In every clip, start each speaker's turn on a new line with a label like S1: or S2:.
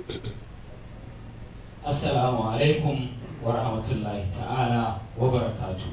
S1: Assalamu alaikum wa rahmatullahi ta'ala wa barakatu.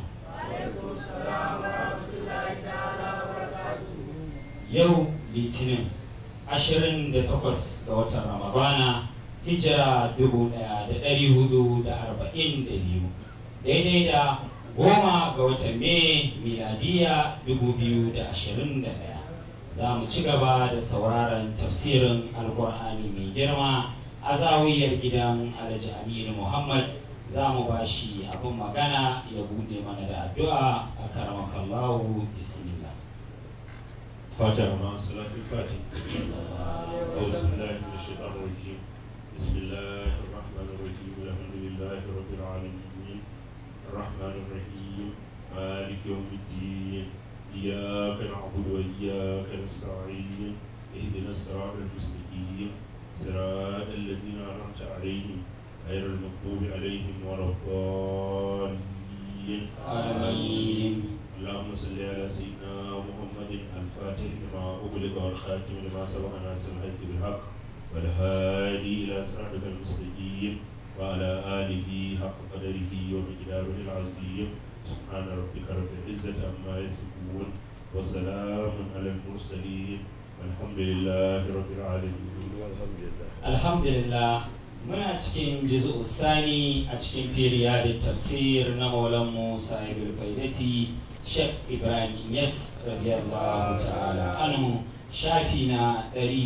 S1: Yau Litinin 28 ga watan Ramadana hijira 1442 daidai da goma ga watan Mai miladiya 2021 za mu ci gaba da sauraron tafsirin alkur'ani mai girma a zawiyar gidan alhaji aminu muhammad za mu ba shi abin magana ya bude mana da addu'a a karamakallahu bismillah
S2: فاتحة مع صلاة الفاتحة أعوذ بالله من الشيطان الرجيم بسم الله الرحمن الرحيم الحمد لله رب العالمين الرحمن الرحيم مالك يوم الدين إياك نعبد وإياك نستعين اهدنا الصراط المستقيم صراط الذين أنعمت عليهم غير المغضوب عليهم ولا الضالين
S1: آمين
S2: اللهم صل على سيدنا محمد الفاتح لما أغلق والخاتم لما سبق ناصر الحق بالحق والهادي إلى صراطك المستقيم وعلى آله حق قدره ومقداره العظيم سبحان ربك رب العزة عما يصفون وسلام على المرسلين والحمد لله رب العالمين والحمد لله
S1: alhamdulillah muna cikin jizu sani a cikin firiya da tafsir na maulanmu sahibul faidati Sheikh Ibrahim Yes radiyallahu ta'ala anhu shafi na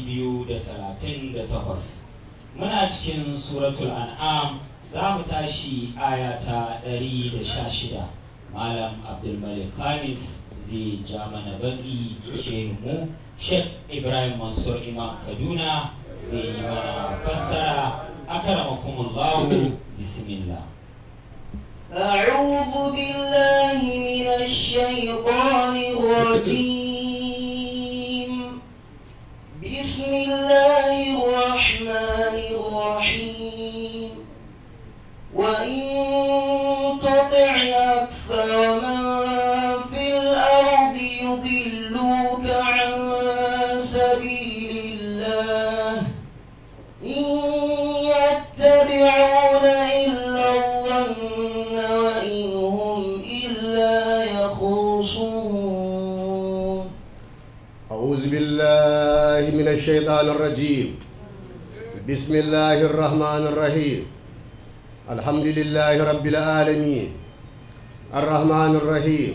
S1: 238 muna cikin suratul an'am za mu tashi aya ta 116 malam abdulmalik khamis zai ja mana baki shehu Sheikh Ibrahim Mansur Imam Kaduna zai yi mana fassara akramakumullahu bismillah
S3: أعوذ بالله من الشيطان الرجيم بسم الله الرحمن الرحيم وإن تطع أكثر من في الأرض يضلوك عن سبيل الله إن يتبعون إلا الظن وإن هم إلا يخرصون
S4: أعوذ بالله من الشيطان الرجيم بسم الله الرحمن الرحيم الحمد لله رب العالمين الرحمن الرحيم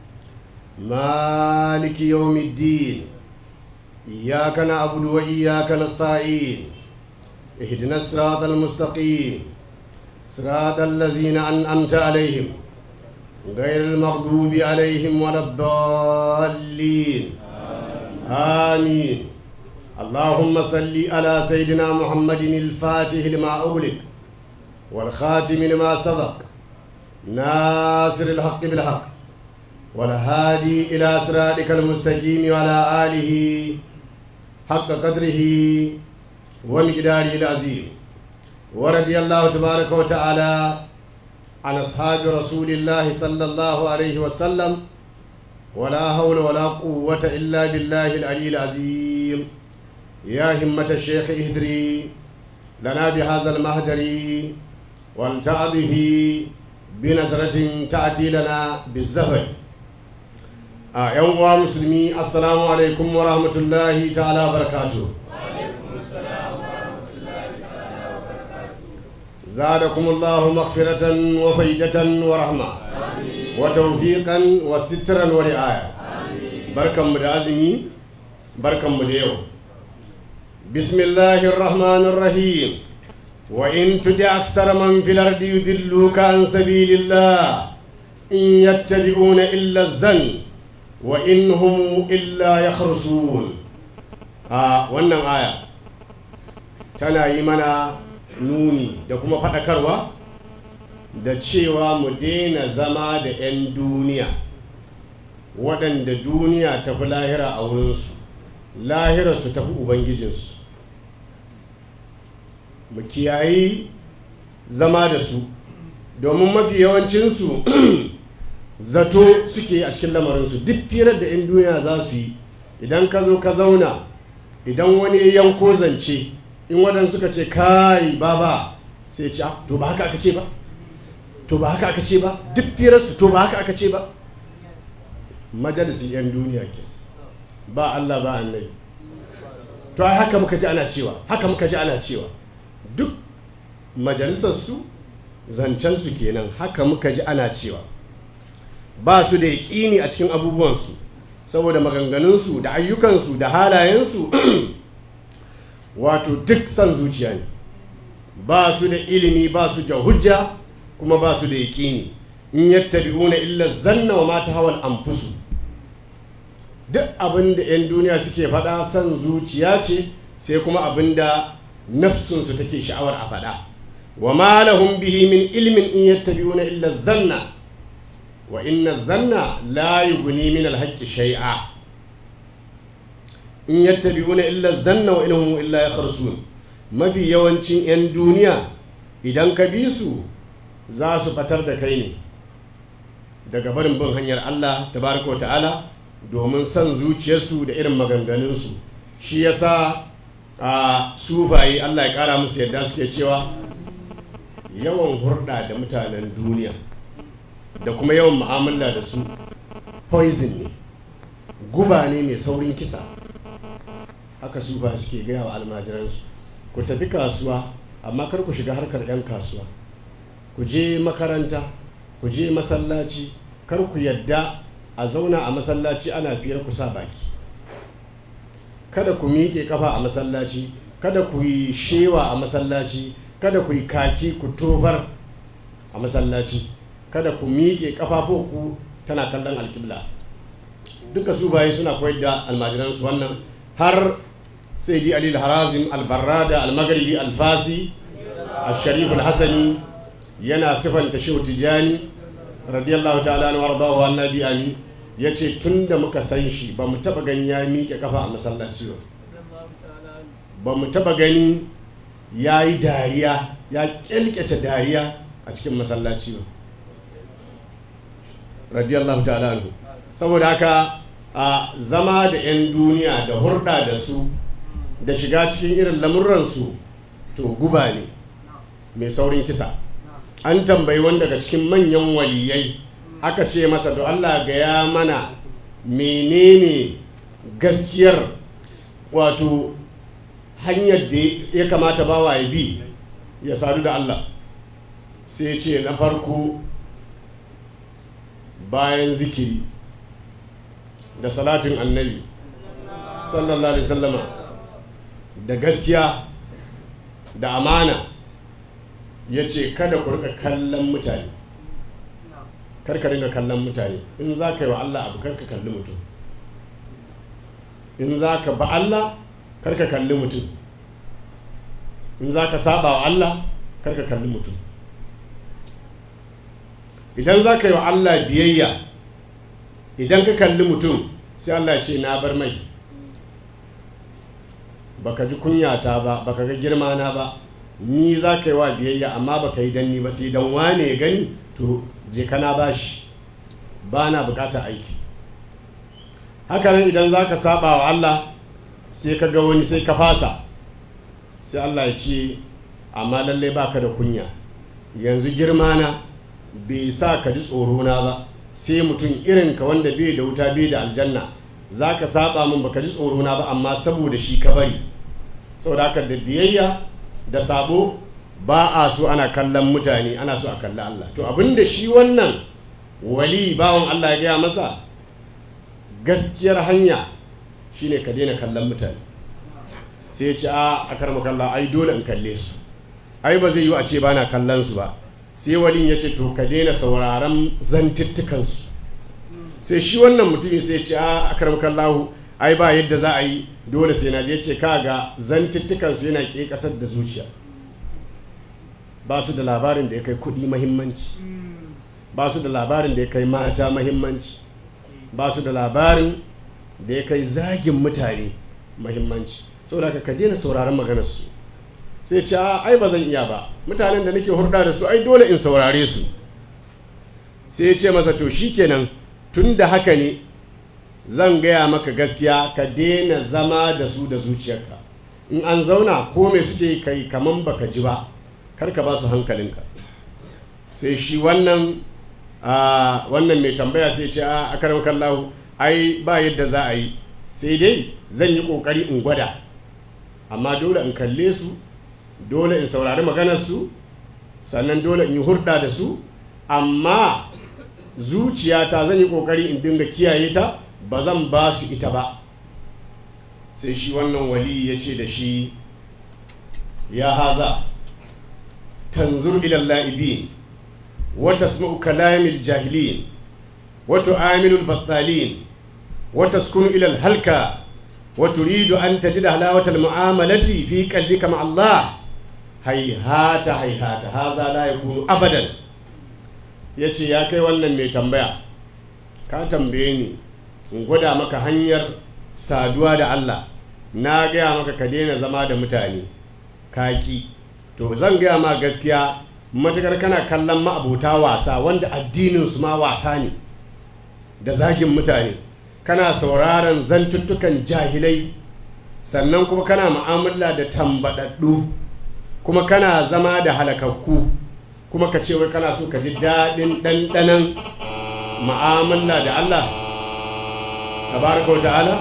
S4: مالك يوم الدين إياك نعبد وإياك نستعين اهدنا الصراط المستقيم صراط الذين أنعمت عليهم غير المغضوب عليهم ولا الضالين آمين اللهم صل على سيدنا محمد الفاتح لما أغلق والخاتم لما سبق ناصر الحق بالحق والهادي إلى صراطك المستقيم وعلى آله حق قدره ومقداره العظيم ورضي الله تبارك وتعالى عن أصحاب رسول الله صلى الله عليه وسلم ولا حول ولا قوة إلا بالله العلي العظيم يا همة الشيخ اهدري لنا بهذا المهدر والتعظه بنظرة تأتي لنا بالزهر آه يوم مسلمي السلام عليكم ورحمة الله تعالى وبركاته زادكم الله مغفرة وفيدة ورحمة وتوفيقا وسترا ورعاية بركة مدازمي بركة مديو بسم الله الرحمن الرحيم وإن تدع أكثر من في الأرض يذلوك عن سبيل الله إن يتبعون إلا الزن وإن هم إلا يخرصون آه wannan aya tana yi mana nuni da kuma faɗakarwa da cewa mu daina zama da 'yan duniya waɗanda duniya tafi lahira a wurinsu lahirarsu tafi ubangijinsu mu kiyayi zama da su domin mafi yawancinsu zato suke a cikin lamarinsu duk firar da 'yan duniya za su yi idan ka zo ka zauna idan wani ya yanko zance in waɗansu suka ce kai baba sai ce "Ah, to ba haka aka ce ba to ba haka aka ce ba duk firarsu to ba haka aka ce ba majalisin 'yan duniya ke ba Allah ba annabi to ai haka muka ji ana cewa haka muka ji ana cewa duk majalisarsu zancensu kenan haka muka ji ana cewa ba su da yaƙini a cikin abubuwansu saboda maganganunsu da ayyukansu da halayensu wato duk son zuciya ne ba su da ilimi ba su da hujja kuma ba su da yaƙini in yattabi'una illa zanna wa mata hawan anfusu duk abin da 'yan duniya suke faɗa son zuciya ce sai kuma abin da nafsunsu take sha'awar a faɗa wa ma lahum bihi min ilmin in yattabi'una illa zanna wa inna zanna la yughni min al-haqqi shay'a in yattabi'una illa zanna wa ilhum illa yakhrusun mafi yawancin 'yan duniya idan ka bi su za su fatar da kai ne daga barin bin hanyar Allah tabaraka wa ta'ala domin son zuciyarsu da irin maganganunsu shi yasa a sufaye Allah ya kara musu yadda suke cewa yawan hurɗa da mutanen duniya da kuma yawan mu'amala da su poison ne guba ne mai saurin kisa haka sufa suke gaya wa almajiransu ku tafi kasuwa amma kar ku shiga harkar 'yan kasuwa ku je makaranta ku je masallaci kar ku yadda a zauna a masallaci ana fiyar ku sa baki kada ku miƙe kafa a masallaci kada ku yi shewa a masallaci kada ku yi kaki ku tofar a masallaci kada ku miƙe ku tana kallon alƙibla duka su baye suna koyar da almajiransu wannan har sai di alil harazim albarrada almagaribi alfasi al-sharif al-hasani yana sifanta shehu tijani radiyallahu ta'ala na wardahu annabi amin ya ce tun da muka san shi ba mu taba gani ya miƙe kafa a masallaci ba ba mu taba gani ya yi dariya ya kyalkyace dariya a cikin masallaci ba radiyallahu ta'ala anhu saboda haka a zama da 'yan duniya da hurɗa da su da shiga cikin irin lamurransu to guba ne mai saurin kisa an tambayi wani daga cikin manyan waliyai aka ce masa to Allah gaya mana menene gaskiyar wato hanyar da ya kamata bawa ya bi ya sadu da Allah sai ce na farko bayan zikiri da salatin annabi sallallahu alaihi sallama da gaskiya da amana ya ce kada ku rika kallon mutane karka ringa kallon mutane in za ka yi wa Allah abu karka kalli mutum in za ka ba Allah karka kalli mutum in za ka saba wa Allah karka kalli mutum idan za ka yi wa Allah biyayya idan ka kalli mutum sai Allah ce na bar mai baka ji kunyata ba baka ga girma na ba ni za ka yi wa biyayya amma baka yi danni ba sai dan wane ya gani to je kana bashi ba na bukata aiki hakanan idan za ka saba wa Allah sai ka ga wani sai ka fasa sai Allah ya ce amma lallai baka da kunya yanzu girma na bai sa ka ji tsoro na ba sai mutum irin ka wanda bai da wuta bai da aljanna za ka saba min baka ji tsoro na ba amma saboda shi ka bari saboda haka da biyayya da sabo ba a so ana kallon mutane ana so a kalli Allah to abinda shi wannan wali bawan Allah ya gaya masa gaskiyar hanya shine ka daina kallon mutane sai ya ce a a karma kalla ai dole in kalle su ai ba zai yi a ce ba na kallon su ba sai walin ya ce to ka daina sauraron zantuttukansu sai shi wannan mutumin sai ya ce a a karma kallahu ai ba yadda za a yi dole sai na je ce kaga zantuttukansu yana ke kasar da zuciya ba su da labarin da ya kai kuɗi mahimmanci ba su da labarin da ya kai mata mahimmanci ba su da labarin da ya kai zagin mutane mahimmanci saboda ka ka daina sauraron maganarsu sai ce a ai ba zan iya ba mutanen da nake hurɗa da su ai dole in saurare su sai ya ce masa to shikenan tun da haka ne zan gaya maka gaskiya ka daina zama da su da zuciyarka in an zauna ko me suke kai kaman baka ji ba kar ka ba su hankalinka sai shi wannan a wannan mai tambaya sai ce a akaram kallahu ai ba yadda za a yi sai dai zan yi kokari in gwada amma dole in kalle su dole in saurari maganarsu sannan dole in yi hurɗa da su amma zuciyata zan yi kokari in dinga kiyaye ta ba zan ba su ita ba sai shi wannan wali ya ce da shi ya haza tanzur ilal la'ibin wa tasma'u kalamil jahilin wa tu'amilu al-battalin wa taskunu ila al-halka wa turidu an tajida halawata al-mu'amalati fi qalbika ma Allah hayhata hayhata haza la yakunu abadan yace ya kai wannan mai tambaya ka tambaye ni in gwada maka hanyar saduwa da Allah na gaya maka ka daina zama da mutane kaki to zan gaya ma gaskiya matukar kana kallon ma'abota wasa wanda addinin su ma wasa ne da zagin mutane kana sauraron zantuttukan jahilai sannan kuma kana mu'amala da tambadaddu kuma kana zama da halakakku kuma ka ce wai kana so ka ji daɗin ɗanɗanan mu'amala da Allah tabaraka wa ta'ala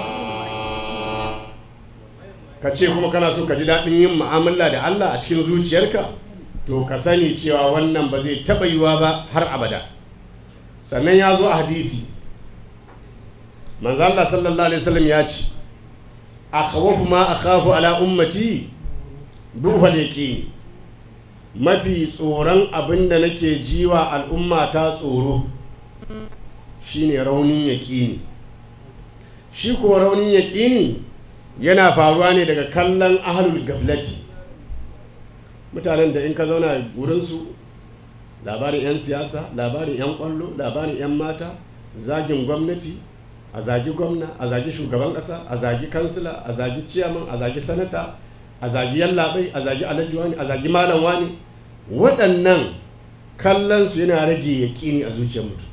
S4: ka ce kuma kana so ka ji daɗin yin mu'amala da Allah a cikin zuciyarka to ka sani cewa wannan ba zai taɓa yiwa ba har abada sannan ya zo a hadisi manzo Allah sallallahu alaihi wasallam ya ce akhwafu ma akhafu ala ummati duhal yaqin mafi tsoron abin da nake jiwa al'umma ta tsoro shine raunin yaƙini shi ko raunin yaƙini yana faruwa ne daga kallon ahalul gaflati mutanen da in ka zauna wurinsu labarin 'yan siyasa labarin 'yan kwallo labarin 'yan mata zagin gwamnati a zagi gwamna a zagi shugaban ƙasa a zagi kansila a zagi ciyaman a zagi sanata a zagi yallaɓai a zagi alhaji wani a zagi malam wani waɗannan kallonsu yana rage yaƙini a zuciyar mutum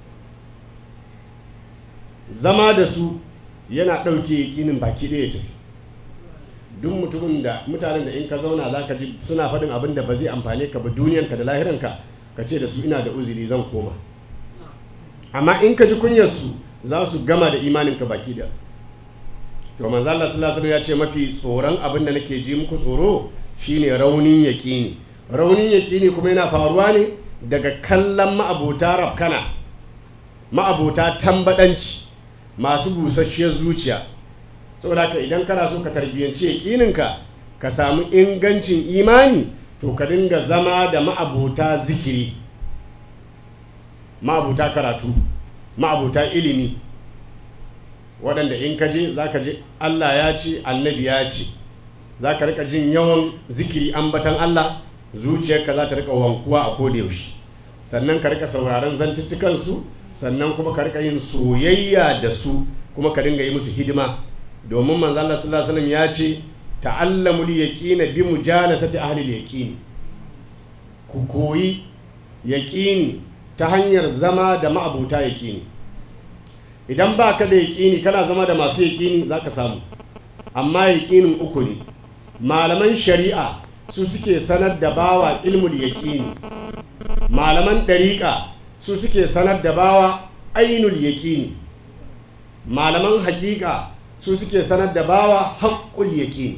S4: zama da su yana ɗauke yaƙinin baki ɗaya tafi duk mutumin da mutanen da in ka zauna za ka ji suna faɗin abin da ba zai amfane ka ba duniyanka da lahiranka ka ce da su ina da uzuri zan koma amma in ka ji kunyarsu za su gama da imaninka baki da to manzo Allah sallallahu alaihi ya ce mafi tsoron abin da nake ji muku tsoro shine raunin yaƙini raunin yaƙini kuma yana faruwa ne daga kallon ma'abota rafkana ma'abota tambadanci masu busasshiyar zuciya saboda haka idan kana so ka tarbiyyanci yaƙininka ka samu ingancin imani to ka dinga zama da ma'abota zikiri ma'abota karatu ma'abota ilimi waɗanda in ka je za ka je Allah ya ce annabi ya ce za ka rika jin yawan zikiri ambatan Allah zuciyarka za ta rika wankuwa a kodayaushe sannan ka rika sauraron zantuttukansu sannan kuma ka rika yin soyayya da su kuma ka dinga yi musu hidima domin manzo Allah sallallahu alaihi wasallam ya ce ta'allamul yaqina bi mujalasati ahli al-yaqin ku koyi yaqini ta hanyar zama da ma'abuta yaqini idan ba ka da yaƙini kana zama da masu yaƙini za ka samu amma yaƙinin uku ne malaman shari'a su suke sanar da bawa ilmul yaƙini malaman ɗariƙa su suke sanar da bawa ainul yaƙini malaman haƙiƙa su suke sanar da bawa haƙƙul yaƙini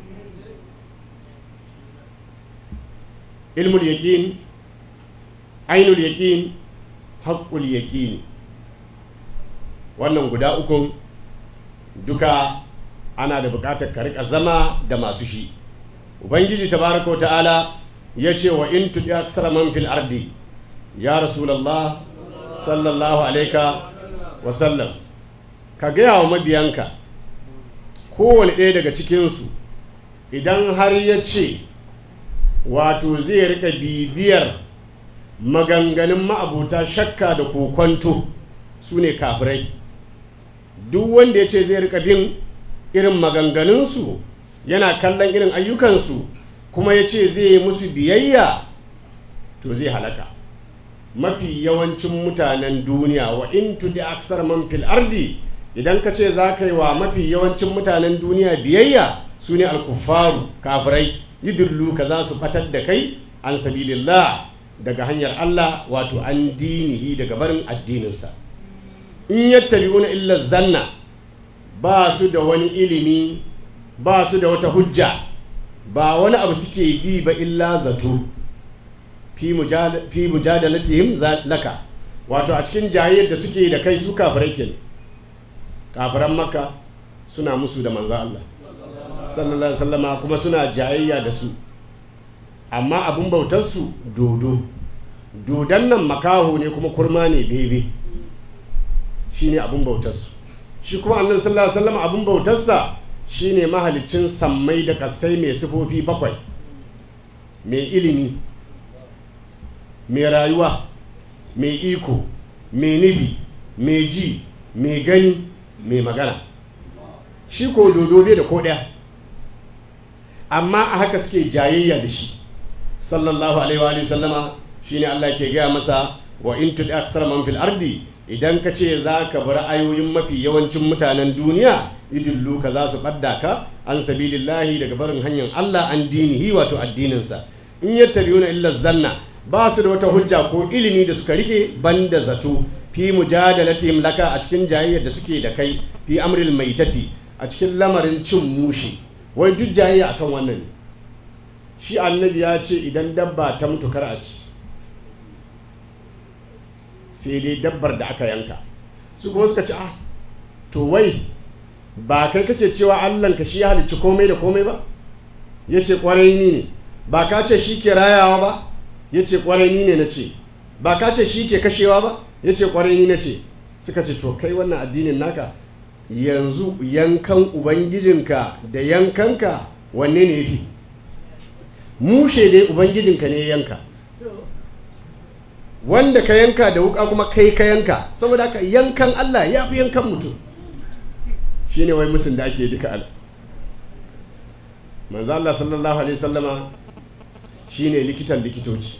S4: ilmul yaƙin ainul yaƙin haƙƙul yaƙini wannan guda ukun duka ana da bukatar ka rika zama da masu shi ubangiji tabaraka wa ta'ala ya ce wa in tudi aksara man fil ardi ya rasulullah sallallahu alaika wa sallam ka gaya wa mabiyanka kowane ɗaya daga cikinsu idan har ya ce wato zai rika bibiyar maganganun ma'abuta shakka da kokwanto su ne kafirai duk wanda ya ce zai rika bin irin maganganunsu yana kallon irin ayyukansu kuma ya ce zai yi musu biyayya to zai halaka mafi yawancin mutanen duniya wa in tudi aksar man fil ardi idan ka ce za ka yi wa mafi yawancin mutanen duniya biyayya su ne alkufaru kafirai yidullu ka za su batar da kai an sabilillah daga hanyar Allah wato an dinihi daga barin addininsa in yattabi'una illa zanna ba su da wani ilimi ba su da wata hujja ba wani abu suke bi ba illa zato fi mujadalatihim laka wato a cikin jayayyar da suke da kai su kafirai kenan kafiran makka suna musu da manzo Allah sallallahu alaihi wasallama kuma suna jayayya da su amma abin bautar su dodo dodon nan makaho ne kuma kurma ne bebe shine abin bautar su shi kuma annabi sallallahu alaihi wasallama abin bautar sa shine mahalicin sammai da kasai mai sifofi bakwai mai ilimi mai rayuwa mai iko mai nufi mai ji mai gani mai magana shi ko dodo bai da ko ɗaya amma a haka suke jayayya da shi sallallahu alaihi wa sallama shine Allah ke gaya masa wa in tudi aksar man fil ardi idan ka ce za ka bar ayoyin mafi yawancin mutanen duniya idillu ka za su ɓadda ka an sabilillahi daga barin hanyar Allah an dinihi wato addininsa in yattabi'una illa zanna ba su da wata hujja ko ilimi da suka rike banda zato fi mujadalatihim laka a cikin jayayyar da suke da kai fi amril maitati a cikin lamarin cin mushi wai duk jayayya akan wannan ne shi annabi ya ce idan dabba ta mutu kar a ci sai dai dabbar da aka yanka su kuma suka ce ah to wai ba kai kake cewa allanka shi ya halicci komai da komai ba ya ce kwarai ni ne ba ka ce shi ke rayawa ba ya ce kwarai ni ne na ce ba ka ce shi ke kashewa ba ya ce kwarai ni na ce suka ce to kai wannan addinin naka yanzu yankan ubangijinka da yankanka wanne ne yafi mushe dai ubangijinka ne yanka wanda ka yanka da wuka kuma kai ka yanka saboda haka yankan Allah ya fi yankan mutum shine wai musun da ake duka al manzo Allah sallallahu alaihi wasallama shine likitan likitoci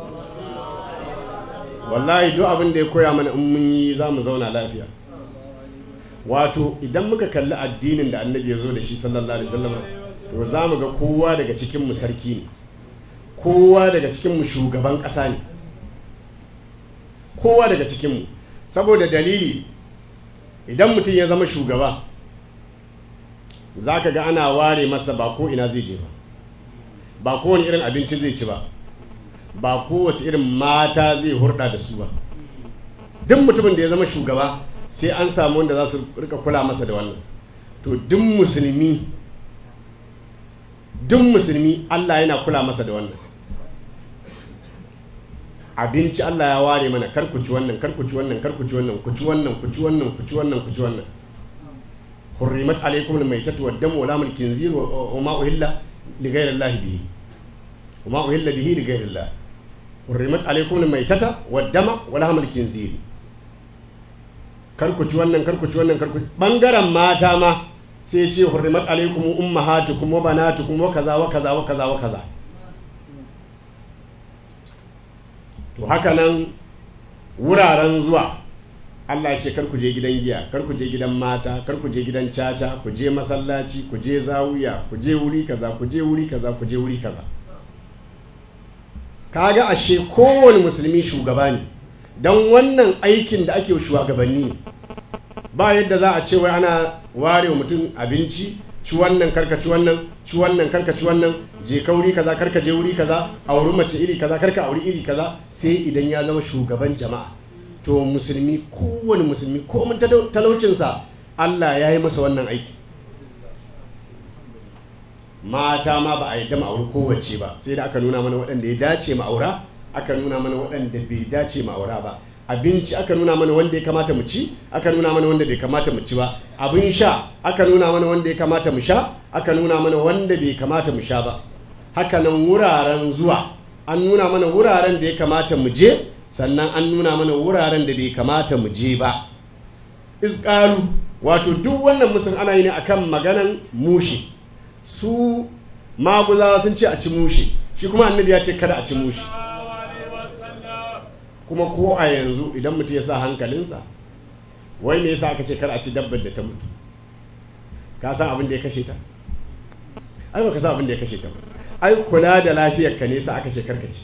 S4: wallahi duk abin da ya koya mana in mun yi za mu zauna lafiya wato idan muka kalli addinin da annabi ya zo da shi sallallahu alaihi wasallam to za mu ga kowa daga cikin mu sarki ne kowa daga cikin mu shugaban ƙasa ne kowa daga cikin mu saboda dalili idan mutum ya zama shugaba za ka ga ana ware masa ba ko ina zai je ba ba kowane irin abinci zai ci ba ba kowace irin mata zai hurɗa da su ba duk mutumin da ya zama shugaba sai an samu wanda za su rika kula masa da wannan to duk musulmi duk musulmi Allah yana kula masa da wannan abinci Allah ya ware mana kar ku ci wannan kar ku ci wannan kar ku ci wannan ku ci wannan ku ci wannan ku ci wannan ku ci wannan hurrimat alaykum al-maytatu wad-damu wa lahmul khinzir wa ma uhilla li ghayri Allah bihi wa ma uhilla bihi li ghayri Allah hurrimat alaykum al-maytata wad-dama wa lahmul khinzir kar ku ci wannan kar ku ci wannan kar ku bangaren mata ma sai ce hurrimat alaykum ummahatukum wa banatukum wa kaza wa kaza wa kaza wa kaza to haka nan wuraren zuwa Allah ce kar ku je gidan giya kar ku je gidan mata kar ku je gidan caca ku je masallaci ku je zawiya ku je wuri kaza ku je wuri kaza ku je wuri kaza kaga ashe kowane musulmi shugaba ne don wannan aikin da ake shugabanni ne ba yadda za a ce wai ana ware mutum abinci ci wannan karka ci wannan ci wannan karka ci wannan je ka wuri kaza karka je wuri kaza auri mace iri kaza karka auri iri kaza sai idan ya zama shugaban jama'a to musulmi kowane musulmi komin talaucinsa Allah ya yi masa wannan aiki mata ma ba a yadda ma'auri kowace ba sai da aka nuna mana waɗanda ya dace ma'aura aka nuna mana waɗanda bai dace ma'aura ba abinci aka nuna mana wanda ya kamata mu ci aka nuna mana wanda bai kamata mu ci ba abin sha aka nuna mana wanda ya kamata mu sha aka nuna mana wanda bai kamata mu sha ba haka nan wuraren zuwa an nuna mana wuraren da ya kamata mu je sannan an nuna mana wuraren da bai kamata mu je ba isƙalu wato duk wannan musun ana yi ne akan maganan mushi su maguzawa sun ce a ci mushi shi kuma annabi ya ce kada a ci mushi kuma ko a yanzu idan mutum ya sa hankalinsa wai me yasa aka ce kar a ci dabbar da ta mutu ka san abin da ya kashe ta ai baka sa abin da ya kashe ta ba ai kula da lafiyar ka ne sa aka ce karkace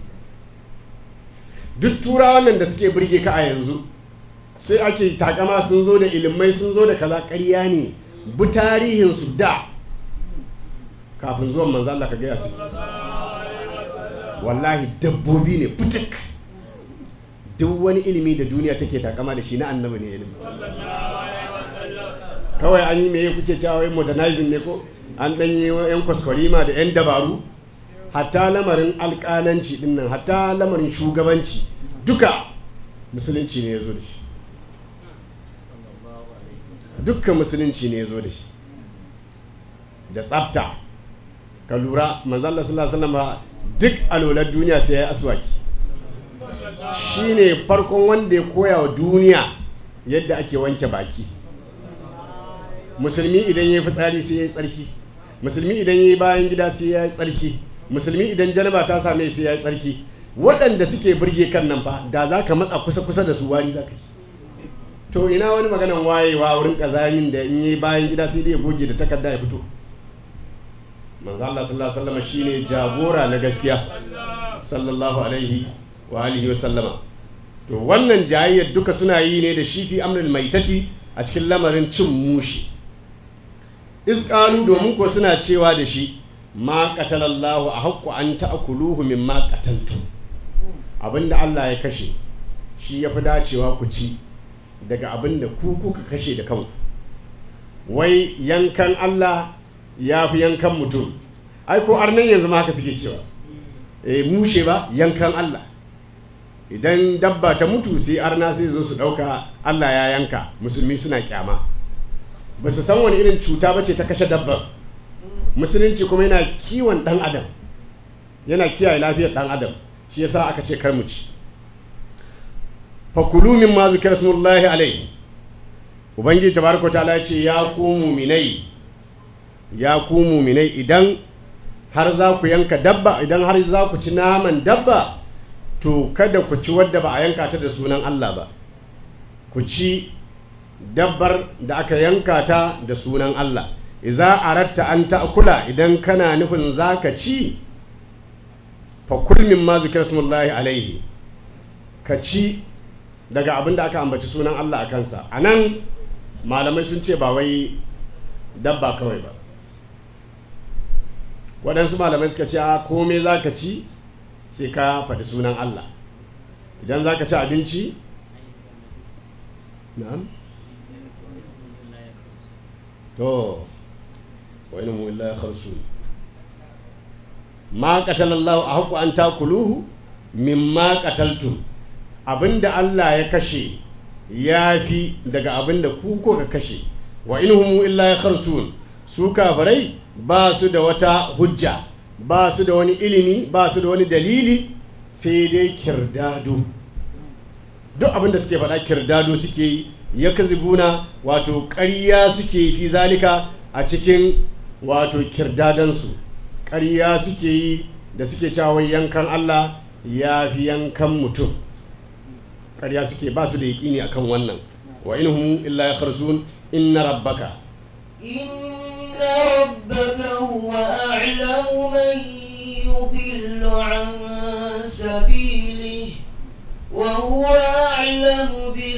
S4: duk turawan nan da suke burge ka a yanzu sai ake takama sun zo da ilimai sun zo da kaza ƙarya ne bi tarihin su da kafin zuwan manzo Allah ka gaya su wallahi dabbobi ne fitik duk wani ilimi da duniya take takama da shi na annabi ne ilimi kawai an yi meye kuke cewa wai modernizing ne ko an dan yi yan kwaskwarima da yan dabaru hatta lamarin alƙalanci din nan hatta lamarin shugabanci duka musulunci ne ya zo da shi dukkan musulunci ne ya zo da shi da tsafta ka lura manzalla sallallahu alaihi wasallam duk alolar duniya sai ya yi aswaki shine farkon wanda ya koya wa duniya yadda ake wanke baki musulmi idan ya yi fitsari sai ya yi tsarki musulmi idan ya yi bayan gida sai ya yi tsarki musulmi idan janaba ta same sai ya yi tsarki waɗanda suke burge kan nan fa da za ka matsa kusa-kusa da su wari za ka yi to ina wani maganan wayewa wurin ƙazamin da in yi bayan gida sai dai ya goge da takarda ya fito manzo Allah sallallahu alaihi wasallam shine jagora na gaskiya sallallahu alaihi wa alihi wasallama to wannan jayayyar duka suna yi ne da shi fi amrul maitati a cikin lamarin cin mushi isqalu domin ko suna cewa da shi ma qatalallahu a haqqu an ta'kuluhu mimma qataltum abinda Allah ya kashe shi yafi dacewa ku ci daga abinda ku kuka kashe da kanku wai yankan Allah ya fi yankan mutum ai ko arnan yanzu ma haka suke cewa eh mushe ba yankan Allah idan dabba ta mutu sai arna sai zo su ɗauka Allah ya yanka musulmi suna kyama ba su san wani irin cuta ba ce ta kashe dabba musulunci kuma yana kiwon ɗan adam yana kiyaye lafiyar ɗan adam shi yasa aka ce kar mu ci fakulu min ma zikra smullahi alai ubangiji tabaraka ta'ala ya ce ya ku muminai ya ku muminai idan har za ku yanka dabba idan har za ku ci naman dabba to kada ku ci wadda ba a yanka ta da sunan Allah ba ku ci dabbar da aka yanka ta da sunan Allah iza aratta an ta'kula idan kana nufin zaka ci fa kul mimma zikra smullahi alaihi ka ci daga abin da aka ambaci sunan Allah a kansa anan malamai sun ce ba wai dabba kawai ba waɗansu malamai suka ce a komai za ka ci sai ka faɗi sunan Allah idan za ka ci abinci na'am to wani mu illa kharsu ma qatalallahu a haku an takuluhu mimma qataltum abinda Allah ya kashe ya fi daga abinda ku ko ka kashe wa inhum illa kharsun su kafirai ba su da wata hujja ba su da wani ilimi ba su da wani dalili sai dai kirdado duk abinda suke faɗa kirdado suke yi ya kazibuna wato ƙarya suke fi zalika a cikin wato kirdadansu ƙarya suke yi da suke cewa yankan Allah ya fi yankan mutum ƙarya suke ba su da yaƙini akan wannan wa inhum illa ya kharsun inna rabbaka
S3: إن ربك هو أعلم من يضل عن سبيله وهو أعلم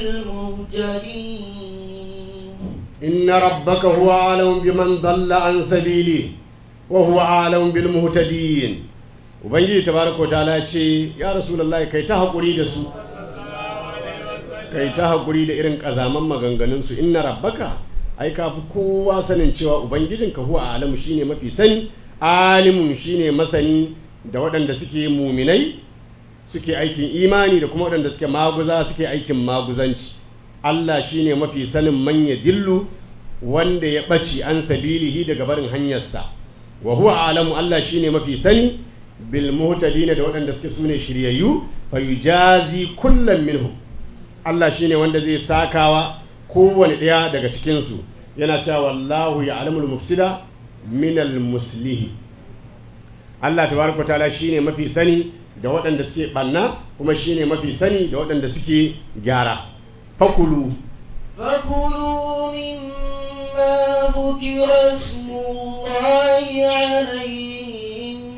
S3: بالمهتدين
S4: inna rabbaka huwa alam biman dalla an sabili wa huwa alam bil muhtadin ubangiji tabaraka ta'ala ya ce ya rasulullahi kai ta hakuri da su kai ta hakuri da irin kazaman maganganun su inna rabbaka ai ka fi kowa sanin cewa ubangijinka huwa alamu shine mafi sani alimun shine masani da waɗanda suke muminai suke aikin imani da kuma waɗanda suke maguza suke aikin maguzanci Allah shine mafi sanin manya dillu wanda ya ɓaci an sabilihi daga barin hanyarsa wa huwa alamu Allah shine mafi sani bil muhtadina da waɗanda suke sune shiryayyu fa yujazi kullum minhum Allah shine wanda zai sakawa kowane ɗaya daga cikinsu yana cewa wallahu ya alamul mufsida minal muslihi Allah tabaraka ta'ala shine mafi sani da waɗanda suke ɓanna kuma shine mafi sani da waɗanda suke gyara fakulu
S3: فكلوا مما مما ذكر اسم الله عليه إن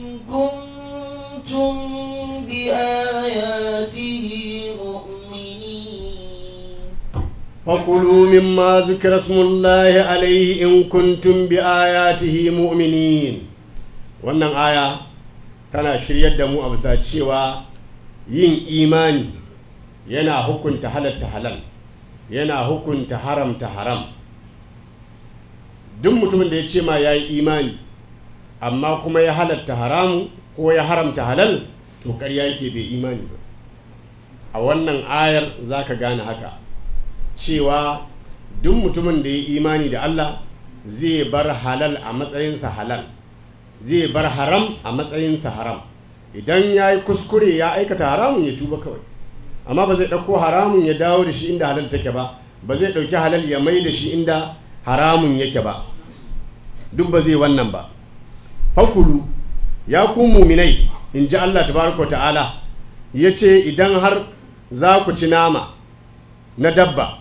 S3: كنتم بآياته مؤمنين
S4: فكلوا مما ذكر اسم الله عليه إن كنتم بآياته مؤمنين wannan aya tana shiryar da mu a bisa cewa yin imani yana hukunta halatta halal yana hukunta haramta haram duk mutumin da ya ce ma ya yi imani amma kuma ya halatta haramu ko ya haramta halal to ƙarya yake bai imani ba a wannan ayar za ka gane haka cewa duk mutumin da ya yi imani da Allah zai bar halal a matsayinsa halal zai bar haram a matsayinsa haram idan ya yi kuskure ya aikata haramun ya tuba kawai amma ba zai ɗauko haramun ya dawo da shi inda halal take ba ba zai ɗauki halal ya mai da shi inda haramun yake ba duk ba zai wannan ba fakulu ya ku muminai in ji Allah tabaraka ta'ala ya ce idan har za ku ci nama na dabba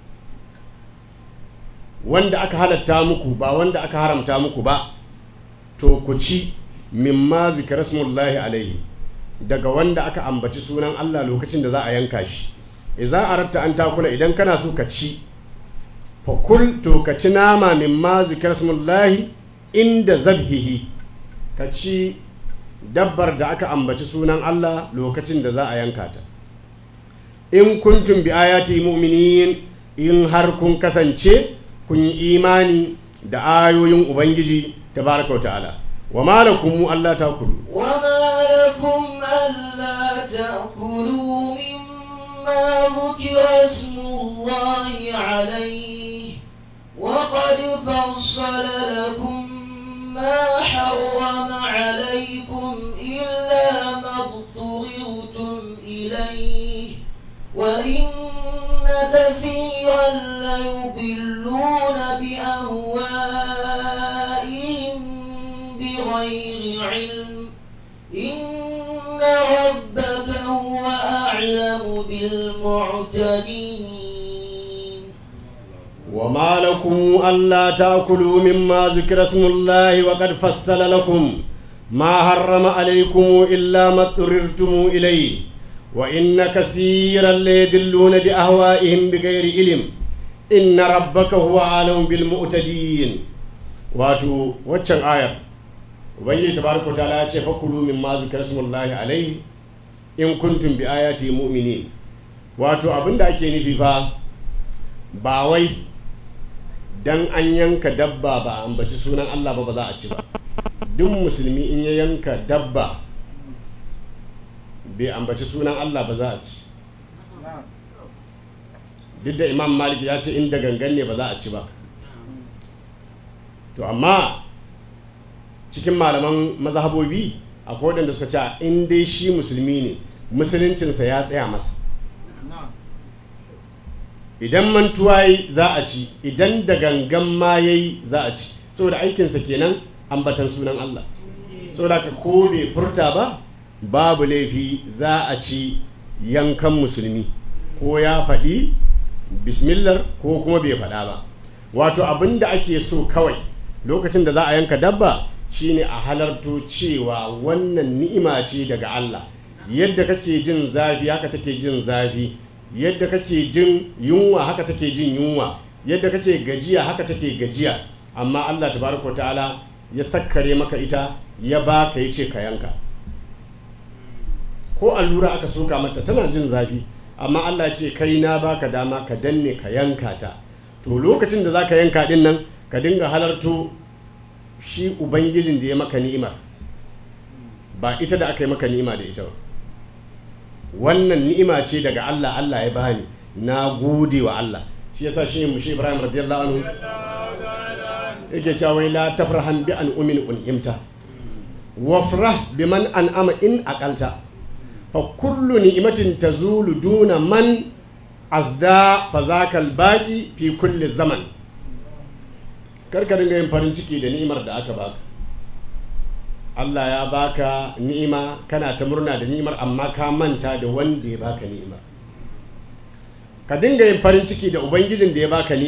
S4: wanda aka halatta muku ba wanda aka haramta muku ba to ku ci mimma zikra smullahi alaihi daga wanda aka ambaci sunan Allah lokacin da za a yanka shi idza aratta an takula idan kana so ka ci fa kul to ka ci nama mimma zikra smullahi inda zabhihi ka ci dabbar da aka ambaci sunan Allah lokacin da za a yanka ta in kuntum bi ayati mu'minin in har kun kasance kun yi imani da ayoyin ubangiji tabaraka wa ta'ala wa malakum Allah takulu
S3: وما لكم ألا تأكلوا مما ذكر اسم الله عليه وقد فصل لكم ما حرم عليكم إلا ما اضطررتم إليه وإن كثيرا ليضلون بأهوائهم بغير علم إن ربك هو أعلم بالمعتدين
S4: وما لكم ألا تأكلوا مما ذكر اسم الله وقد فصل لكم ما حرم عليكم إلا ما اضطررتم إليه وإن كثيرا ليدلون بأهوائهم بغير علم إن ربك هو أعلم بالمعتدين واتو واتشن آية ubangiji tabaraka ta'ala ya ce fakulu min ma zikra smullahi alaihi in kuntum bi ayati mu'minin wato abinda ake nufi fa ba wai dan an yanka dabba ba a ambaci sunan Allah ba ba za a ci ba duk musulmi in ya yanka dabba bai ambaci sunan Allah ba za a ci duk da imam malik ya ce inda gangan ne ba za a ci ba to amma cikin malaman mazhabobi akwai waɗanda suka ce in dai shi musulmi ne musuluncinsa ya tsaya masa idan mantuwa yi za a ci idan da gangan ma yayi za a ci saboda aikinsa kenan ambatan sunan Allah saboda ka ko bai furta ba babu laifi za a ci yankan musulmi ko ya faɗi bismillah ko kuma bai faɗa ba wato abin da ake so kawai lokacin da za a yanka dabba shine a halarto cewa wannan ni'ima ce daga Allah yadda kake jin zafi haka take jin zafi yadda kake jin yunwa haka take jin yunwa yadda kake gajiya haka take gajiya amma Allah tabaraka ta'ala ya sakkare maka ita ya baka yace ka yanka ko allura aka soka mata tana jin zafi amma Allah ce kai na baka dama ka danne ka yanka ta to lokacin da zaka yanka din nan ka dinga halarto shi ubangijin da ya maka ni'imar ba ita da aka yi maka ni'ima da ita ba wannan ni'ima ce daga Allah Allah ya bani na gode wa Allah shi yasa shi mushi Ibrahim radiyallahu anhu yake cewa wai la tafrahan bi an umin un'imta wafrah biman an'ama in aqalta fa kullu ni'matin tazulu duna man azda fa zakal baqi fi kulli zaman karka dinga yin farin ciki da ni'imar da aka baka Allah ya baka ni'ima kana ta murna da ni'imar amma ka manta da wanda ya baka ni'imar ka dinga yin farin ciki da ubangijin da ya baka ni'imar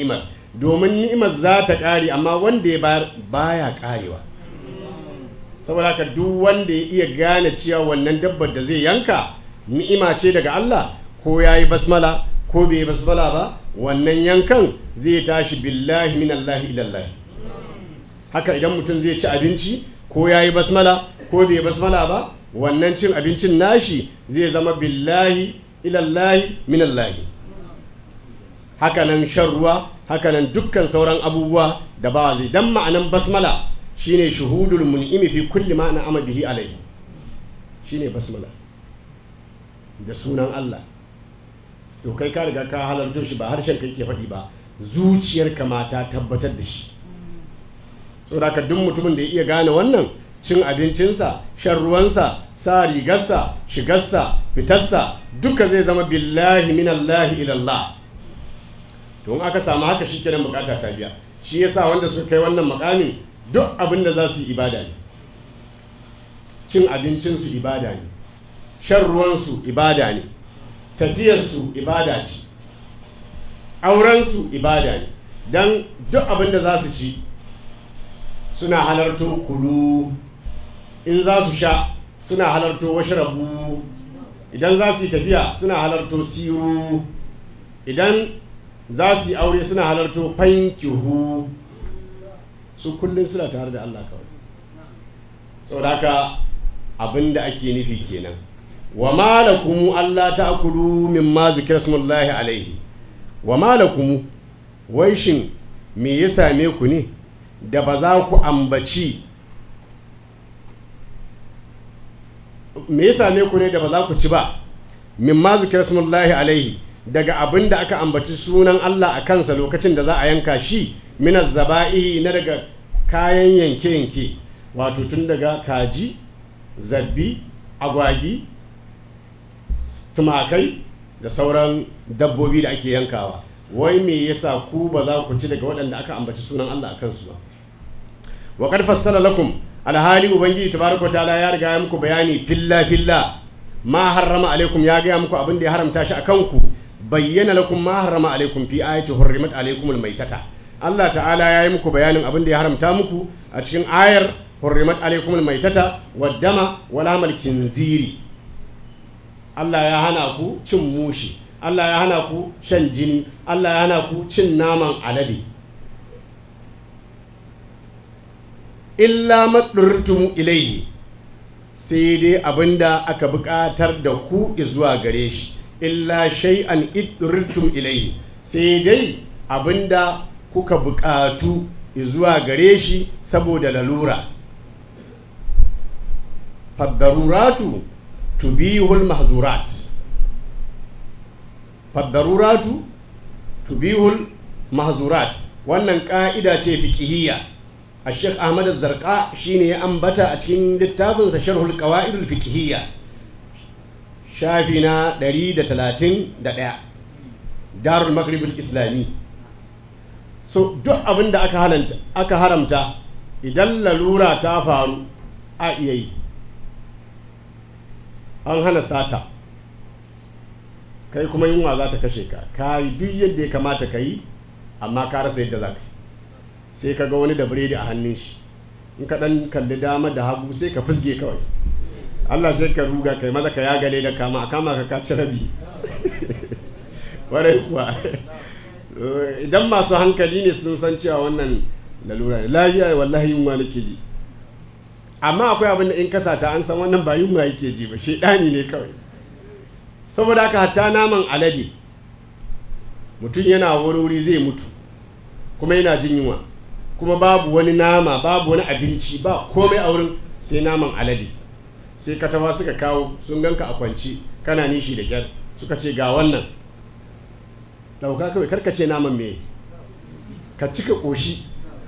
S4: domin ni'imar za ta ƙare amma wanda ya bayar baya ƙarewa saboda haka duk wanda ya iya gane cewa wannan dabbar da zai yanka ni'ima ce daga Allah ko ya yi basmala ko bai yi basmala ba wannan yankan zai tashi billahi minallahi ilallahi haka idan mutum zai ci abinci ko ya yi basmala ko bai yi basmala ba wannan cin abincin nashi zai zama billahi ilallahi minallahi hakanan shan ruwa hakanan dukkan sauran abubuwa da ba zai dan ma'anan basmala shine shuhudul mun'imi fi kulli ma na'ama bihi alayhi shine basmala da sunan Allah to kai ka riga ka halarto shi ba harshen kai ke faɗi ba zuciyarka ma ta tabbatar da shi saboda ka duk mutumin da ya iya gane wannan cin abincinsa shan ruwansa sa rigarsa shigarsa fitarsa duka zai zama billahi minallahi ilallah to in aka samu haka shikenan bukata ta biya shi yasa wanda suka kai wannan makamin duk abin da za su yi ibada ne cin abincinsu ibada ne shan ruwansu ibada ne tafiyarsu ibada ce aurensu ibada ne don duk abin da za su ci suna halarto kulu in za su sha suna halarto washrabu idan za su yi tafiya suna halarto siru idan za su yi aure suna halarto fankihu su kullum suna tare da Allah kawai saboda haka abinda ake nufi kenan wa malakumu Allah ta'kulu mimma zikra smullahi alaihi wa malakumu wai shin me ya same ku ne da ba za ku ambaci me ya same ku ne da ba za ku ci ba mimma zikra smullahi alaihi daga abin da aka ambaci sunan Allah a kansa lokacin da za a yanka shi minas zaba'i na daga kayan yanke-yanke wato tun daga kaji zabbi agwagi tumakai da sauran dabbobi da ake yankawa wai me yasa ku ba za ku ci daga waɗanda aka ambaci sunan Allah a kansu ba wa qad fassala lakum alhali ubangiji tabaraka ta'ala ya riga ya muku bayani filla filla ma harrama alaikum ya ga muku abin da ya haramta shi akan ku bayyana lakum ma harrama alaikum fi ayati hurrimat alaikum almaitata Allah ta'ala ya yi muku bayanin abin da ya haramta muku a cikin ayar hurrimat alaikum almaitata waddama wala mal kinziri Allah ya hana ku cin mushi Allah ya hana ku shan jini Allah ya hana ku cin naman alade illa madurtum ilayhi sai dai abinda aka buƙatar da ku zuwa gare shi illa shay'an idurtum ilayhi sai dai abinda kuka buƙatu zuwa gare shi saboda lalura faddaruratu tubihul mahzurat faddaruratu tubihul mahzurat wannan ƙa'ida ce fiqhiyya a sheikh ahmad zarqa shine ya ambata a cikin littafinsa sharhul qawaidul fiqhiyya shafi na 131 darul maghribul islami so duk abin da aka halanta aka haramta idan lalura ta faru a iya yi an hana sata kai kuma yunwa za ta kashe ka ka yi duk yadda ya kamata ka yi amma ka rasa yadda za ka yi sai ka ga wani da biredi a hannun shi in ka dan kalli dama da hagu sai ka fusge kawai Allah sai ka ruga kai maza ka yagale da kama a kama ka kaci rabi warai kuwa idan masu hankali ne sun san cewa wannan lalura ne lafiya wallahi yunwa nake ji amma akwai abin da in kasa ta an san wannan ba yunwa yake ji ba shedani ne kawai saboda haka hatta naman alade mutum yana wuri zai mutu kuma yana jin yunwa kuma babu wani nama babu wani abinci ba komai a wurin sai naman alade sai katawa suka kawo sun ganka a kwanci kana nishi da kyar suka ce ga wannan dauka kawai karkace naman me ka cika koshi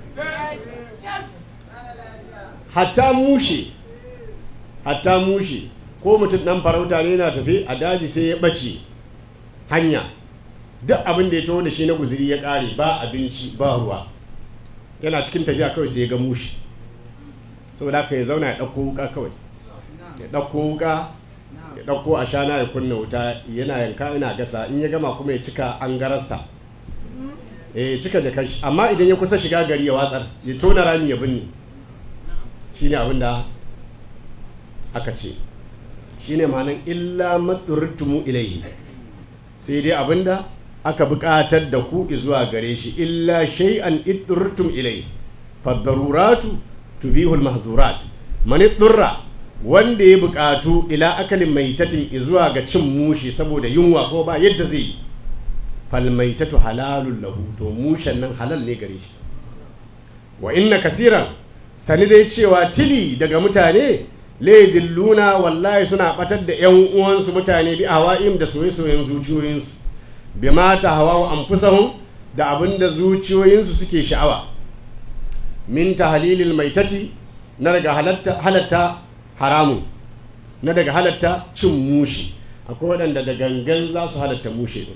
S4: hatta mushe hatta mushe ko mutum dan farauta ne na tafi a daji sai ya ɓace hanya duk abin da ya taho da shi na guziri ya ƙare ba abinci ba ruwa yana cikin tafiya kawai sai ya ga mushi saboda haka ya zauna ya ɗauko wuka kawai ya ɗauko wuka ya ɗauko ashana ya kunna wuta yana yanka yana gasa in ya gama kuma ya cika an gararsa eh cika jakar shi amma idan ya kusa shiga gari ya watsar ya tona rami ya binne shine abin da aka ce shine ma'anan illa maturtumu ilayhi sai dai abinda aka buƙatar da ku zuwa gare shi illa shay'an idurtum ilayhi fadaruratu tubihul mahzurat man idurra wanda ya buƙatu ila akalin maitatin zuwa ga cin mushi saboda yunwa ko ba yadda zai yi fal maitatu halalun lahu to mushen nan halal ne gare shi wa inna kasiran sani dai cewa tili daga mutane laidilluna wallahi suna batar da yan uwansu mutane bi hawa'im da soye-soyen zuciyoyinsu bi mata hawa anfusahum da abinda zuciyoyinsu suke sha'awa min tahlilil maitati na daga halatta halatta haramun na daga halatta cin mushi akwai waɗanda da gangan za su halatta mushe din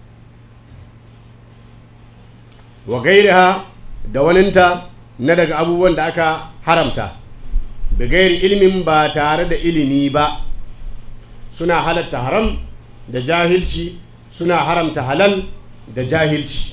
S4: wa gairiha da waninta na daga abubuwan da aka haramta bigayar ilimin ba tare da ilimi ba suna halatta haram da jahilci suna haramta halal da jahilci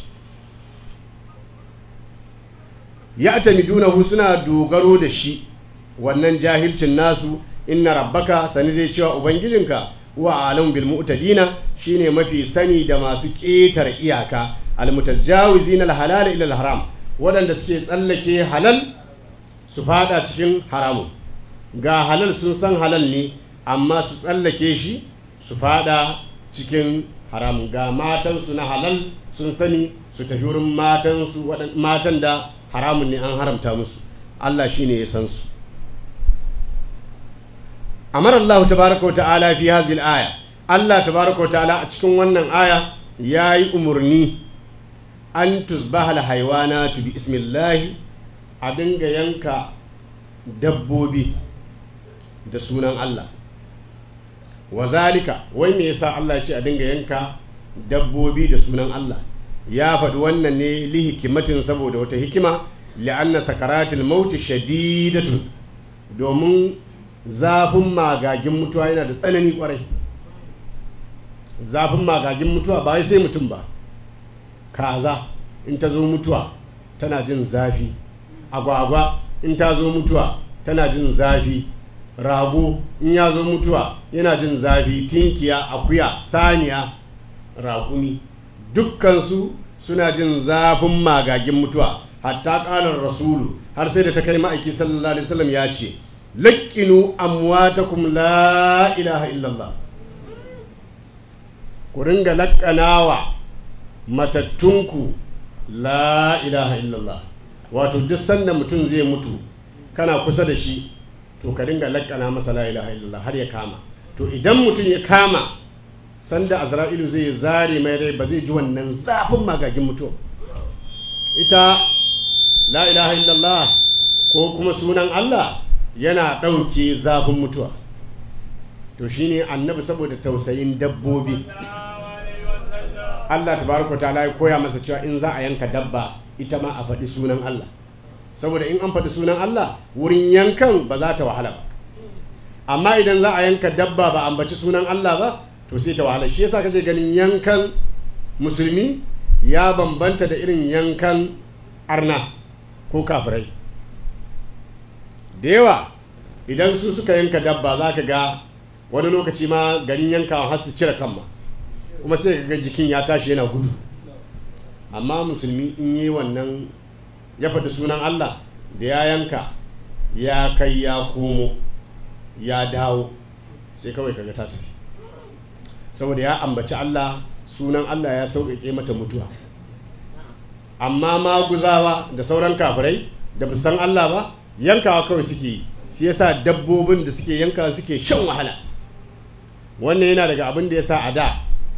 S4: ya tamidunahu suna dogaro da shi wannan jahilcin nasu inna rabbaka sani dai cewa ubangijinka wa alam bil mu'tadina shine mafi sani da masu ƙetar iyaka almutajawizin alhalal ila alharam waɗanda suke tsallake halal su fada cikin haramun ga halal sun san halal ne amma su tsallake shi su fada cikin haramun ga matansu na halal sun sani su tafi wurin matansu matan da haramun ne an haramta musu Allah shi ne ya san su amara Allah tabaraka wa ta'ala fi hazil aya Allah tabaraka wa ta'ala a cikin wannan aya ya yi umarni an tusbaha haiwana bi ismillahi a dinga yanka dabbobi da sunan Allah wa zalika wai me yasa Allah ce a dinga yanka dabbobi da sunan Allah ya faɗi wannan ne li hikimatin saboda wata hikima li'anna sakaratul mauti shadidatun domin zafin magagin mutuwa yana da tsanani kwarai zafin magagin mutuwa ba sai mutum ba kaza in ta zo mutuwa tana jin zafi agwagwa in ta zo mutuwa tana jin zafi rago in ya zo mutuwa yana jin zafi tinkiya akuya saniya raƙumi dukkansu suna jin zafin magagin mutuwa hatta ƙalar rasulu har sai da ta kai ma'aiki sallallahu alaihi wasallam ya ce laƙinu amwatakum la ilaha illallah ku ringa laƙanawa matattunku la ilaha illallah wato duk sanda mutum zai mutu kana kusa da shi to ka dinga laƙana masa la ilaha illallah har ya kama to idan mutum ya kama sanda azra'ilu zai zare mai rai ba zai ji wannan zafin magagin mutuwa ita la ilaha illallah ko kuma sunan Allah yana ɗauke zafin mutuwa to shine annabi saboda tausayin dabbobi Allah tabaraka ta'ala ya koya masa cewa in za a yanka dabba ita ma a faɗi sunan Allah saboda in an faɗi sunan Allah wurin yankan ba za ta wahala ba amma idan za a yanka dabba ba ambaci sunan Allah ba to sai ta wahala shi yasa kace ganin yankan musulmi ya bambanta da irin yankan arna ko kafirai da yawa idan su suka yanka dabba za ka ga wani lokaci ma garin yankawa har su cire kan ma kuma sai ka ga jikin ya tashi yana gudu amma musulmi in yi wannan ya faɗi sunan Allah da ya yanka ya kai ya komo ya dawo sai kawai kaga ta tafi saboda ya ambaci Allah sunan Allah ya sauƙaƙe mata mutuwa amma maguzawa da sauran kafirai da ba san Allah ba yankawa kawai suke yi shi yasa dabbobin da suke yankawa suke shan wahala wannan yana daga abin da yasa a da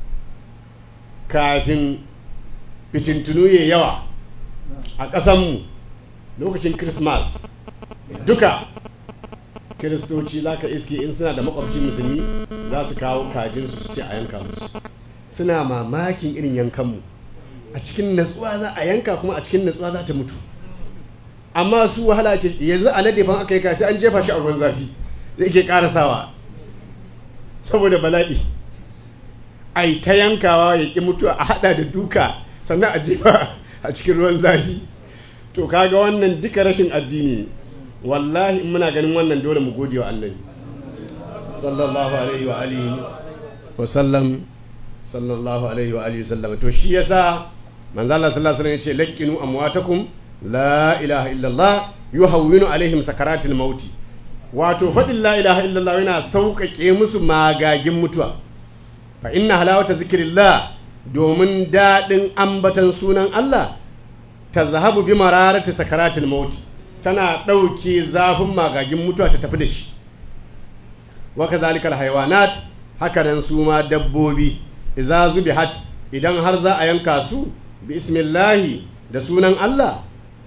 S4: kafin fitintunu ya yawa a ƙasanmu lokacin Christmas duka kiristoci za ka iske in suna da makwabci musulmi za su kawo kajinsu su ce a yanka musu suna mamakin irin yankanmu a cikin natsuwa za a yanka kuma a cikin natsuwa za ta mutu amma su wahala ke yanzu a ladefan aka yi ka sai an jefa shi a ruwan zafi da ke karasawa saboda bala'i ai ta yankawa ya ƙi mutuwa a hada da duka sannan a jefa a cikin ruwan zafi to kaga wannan duka rashin addini ne wallahi in muna ganin wannan dole mu gode wa annabi sallallahu alaihi wa alihi wa sallam sallallahu alaihi wa alihi wa sallam to shi yasa manzo Allah sallallahu alaihi wasallam yace laqinu amwatakum la ilaha illallah yuhawwinu alaihim sakaratil mauti wato faɗin la ilaha illallah yana sauƙaƙe musu magagin mutuwa fa inna halawata zikirillah domin daɗin ambatan sunan Allah ta zahabu bi mararati sakaratil mauti tana ɗauke zafin magagin mutuwa ta tafi da shi wa kadhalika alhayawanat haka nan su ma dabbobi idza zubihat idan har za a yanka su bi ismillahi da sunan Allah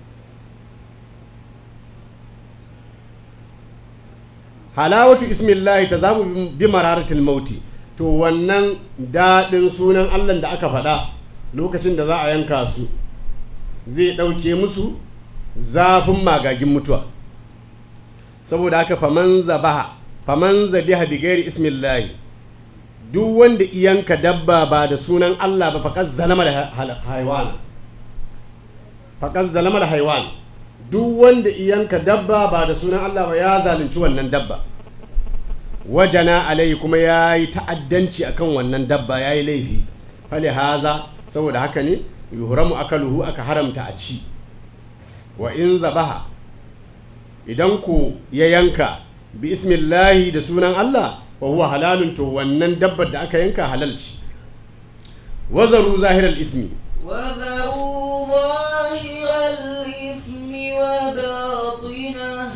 S4: halawatu ismillahi ta zamu bi mararatil mauti to wannan daɗin sunan Allah da aka faɗa lokacin da za a yanka su zai ɗauke musu zafin magagin mutuwa saboda haka faman zabaha faman zabiha bi gairi ismillahi duk wanda iyanka dabba ba da sunan Allah ba faƙas zalama da haiwan faƙas zalama da haiwan duk wanda iyanka dabba ba da sunan Allah ba ya zalunci wannan dabba wajana alai kuma ya yi ta'addanci akan wannan dabba ya yi laifi fali haza saboda haka ne yuhramu akaluhu aka haramta a ci wa in zabaha idan ku ya yanka bi ismillahi da sunan Allah wa huwa halalun to wannan dabbar da aka yanka halal ce wazaru zahiral ismi
S3: وذروا ظاهر الإثم وباطنه